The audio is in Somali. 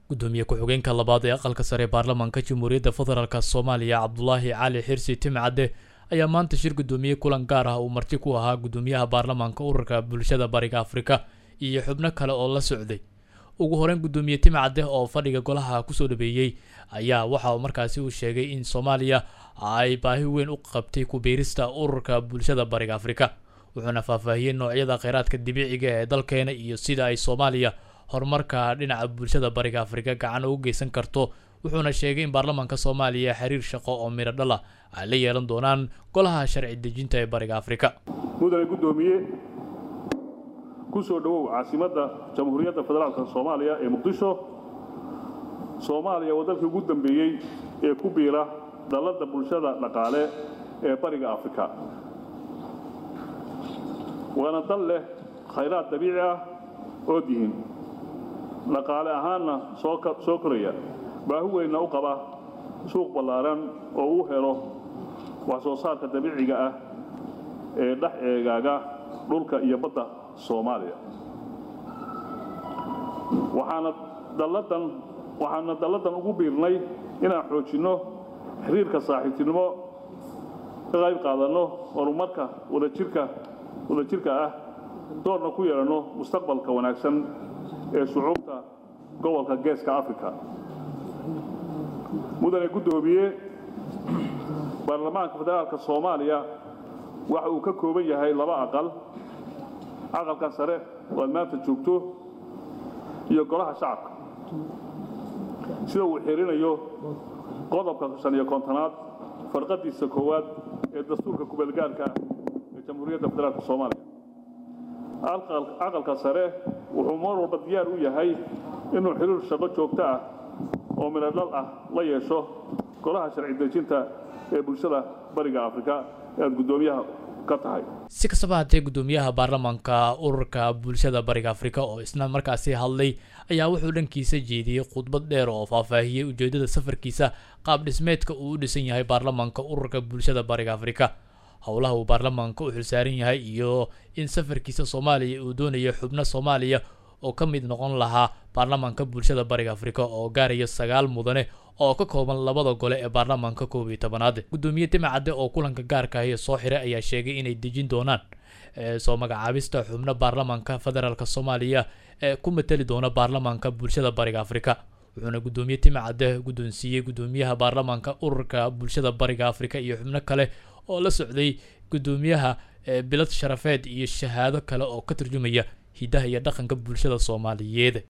gudoomiye ku-xigeenka labaad ee aqalka sare baarlamaanka jamhuuriyadda federaalk soomaaliya cabdulaahi cali xirsi timcadde ayaa maanta shir gudoomiye kulan gaar ah uu marti ku ahaa gudoomiyaha baarlamaanka ururka bulshada bariga afrika iyo xubno kale oo la socday ugu horeyn gudoomiye timcadde oo fadhiga golaha kusoo dhabeeyey ayaa waxa markaasi uu sheegay in soomaaliya ay baahi weyn u qabtay ku biirista ururka bulshada bariga afrika wuxuuna faahfaahiyey noocyada kheyraadka dabiiciga ee dalkeena iyo sida ay soomaaliya horumarka dhinaca bulshada bariga afrika gacan ugu geysan karto wuxuuna sheegay in baarlamaanka soomaaliya xiriir shaqo oo midho dhala ay la yeelan doonaan golaha sharci dejinta ee bariga afrika mudane guddoomiye ku soo dhowow caasimadda jamhuuriyadda federaalka soomaaliya ee muqdisho soomaaliya waa dalkii ugu dambeeyey ee ku biira dalladda bulshada dhaqaale ee bariga afrika waana dal leh khayraad dabiici ah oo dihin dhaqaale ahaanna soo koraya baahi weynna u qaba suuq ballaaran oo uu helo wax soo saarka dabiiciga ah ee dhex eegaaga dhulka iyo badda soomaaliya waxaana dalladan waxaana dalladan ugu biirnay inaan xoojinno xiriirka saaxiibtinimo ka qayb qaadanno horumarka wadajirka wadajirka ah doorna ku yeelanno mustaqbalka wanaagsan ee shucuubta gobolka geeska afrika mudane guddoomiye baarlamaanka federaalka soomaaliya waxa uu ka kooban yahay laba aqal aqalka sare oo aad maanta joogto iyo golaha shacabka sida uu xirinayo qodobka shan iyo kontonaad farqadiisa koowaad ee dastuurka kubeelgaarka ah ee jamhuuriyadda federaalka soomaaliya aqalka sare wuxuu mar walba diyaar u yahay inuu xiriir shaqo joogto ah oo midhodhal ah la yeesho golaha sharci dejinta ee bulshada bariga afrika ee aad guddoomiyaha ka tahay si kastaba haddee guddoomiyaha baarlamaanka ururka bulshada bariga afrika oo isna markaasi hadlay ayaa wuxuu dhankiisa jeediyey khudbad dheer oo faahfaahiyey ujeedada safarkiisa qaab dhismeedka uu u dhisan yahay baarlamaanka ururka bulshada bariga afrika howlaha uu baarlamaanka u xilsaaran yahay iyo in safarkiisa soomaaliya uu doonayo xubno soomaaliya oo ka mid noqon lahaa baarlamaanka bulshada bariga afrika oo gaaraya sagaal mudane oo ka kooban labada gole ee baarlamaanka koob iyo tobanaad guddoomiye timacadde oo kulanka gaarka ahi soo xiray ayaa sheegay inay dejin doonaan soo magacaabista xubno baarlamaanka federaalk soomaaliya ee ku mateli doona baarlamaanka bulshada bariga afrika wuxuuna guddoomiye timacadde guddoonsiiyey guddoomiyaha baarlamaanka ururka bulshada bariga afrika iyo xubno kale oo la socday guddoomiyaha bilad sharafeed iyo shahaado kale oo ka turjumaya hidaha iyo dhaqanka bulshada soomaaliyeed